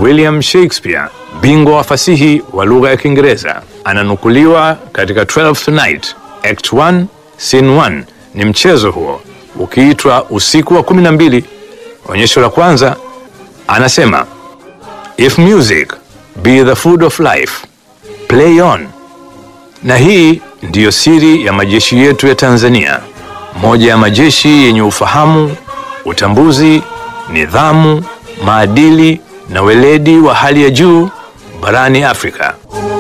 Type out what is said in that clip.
William Shakespeare, bingwa wa fasihi wa lugha ya Kiingereza, ananukuliwa katika Twelfth Night, Act 1, Scene 1. Ni mchezo huo ukiitwa Usiku wa kumi na mbili. Onyesho la kwanza anasema, if music be the food of life play on. Na hii ndiyo siri ya majeshi yetu ya Tanzania, moja ya majeshi yenye ufahamu, utambuzi, nidhamu, maadili na weledi wa hali ya juu barani Afrika.